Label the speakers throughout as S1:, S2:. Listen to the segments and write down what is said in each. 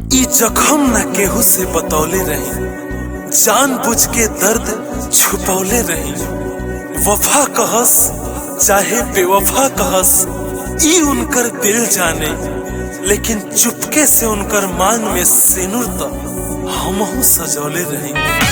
S1: ई जखम ना केहू से बतौले रही जान बुझ के दर्द छुपौले रही वफा कहस चाहे बेवफा कहस ई उनकर दिल जाने लेकिन चुपके से उनकर मांग में सिनुर तो हमहू सजौले रही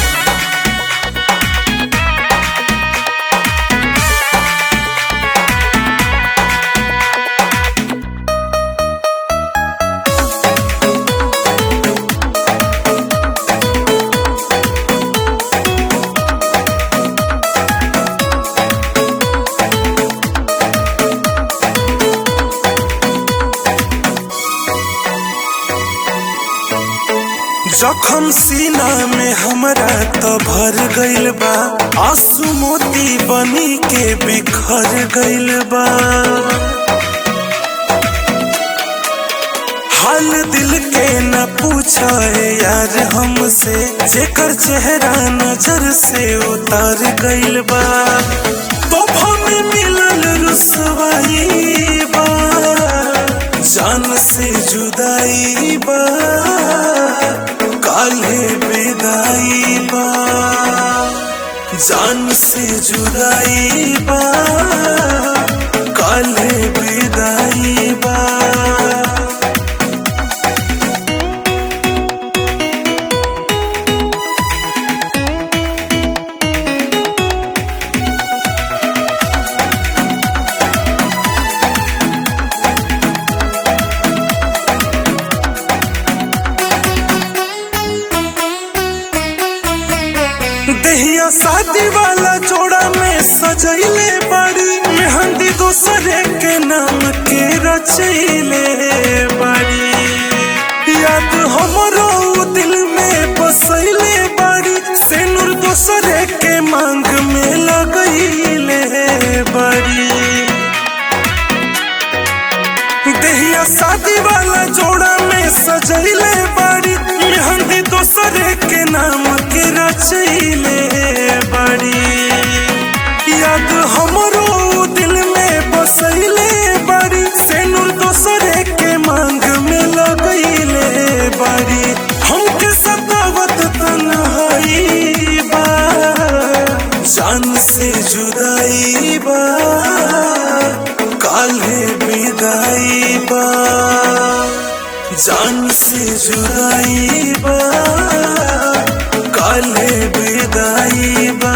S1: जखम सीना में हमरा तो भर गइल बा आंसू मोती बनी के बिखर गइल बा हाल दिल के न पूछा यार हमसे जेकर चेहरा नजर से उतार गइल बा तोहफा में मिलल रुसवाई बा जान से जुदाई बा काले विदाई बा जान से जुदाई बा काले विदाई बा दहिया शादी वाला जोड़ा में सजैले बड़ी मेहंदी दूसरे के नाम के रचैले बड़ी याद हमरो उ दिल में बसैले बड़ी सेनुर दूसरे के मांग में लगैले बड़ी दहिया शादी वाला जोड़ा में सजैले बड़ी मेहंदी दूसरे के नाम के रचैले बड़ी याद हमरो दिल में बसैले बड़ी सेनुर दूसरे के मांग में लगैले बड़ी हमके सतावत तन्हाई बा जान से जुदाई बा काले विदाई बा जान से जुदाई बा काले विदाई बा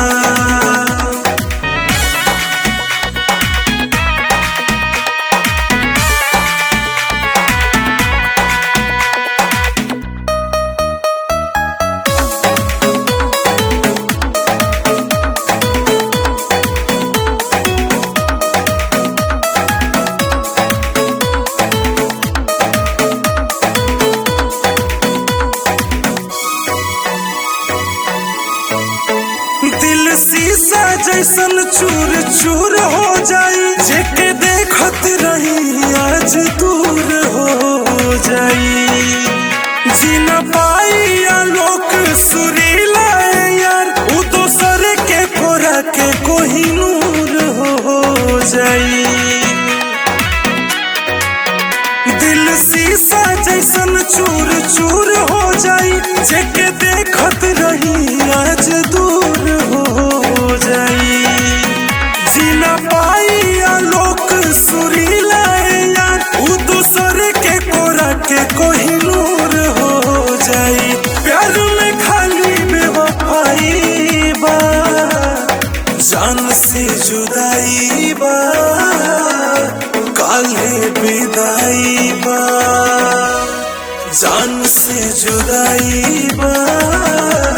S1: दिल शीशा जैसन चूर चूर हो जाई जेके देखत रही आज दूर हो जाई जी न पाई आलोक सुरीला यार उ दोसर के कोरा के कोही नूर हो जाई दिल शीशा जैसन चूर चूर हो जाई जेके देखत रही आज दूर हो जाई जीना पाई आलोक सुरीला यार उ दूसर के कोरा के कोहिनूर हो जाई प्यार में खाली बेवफाई बा जान से जुदाई बा काले विदाई बा जान से जुदाई बा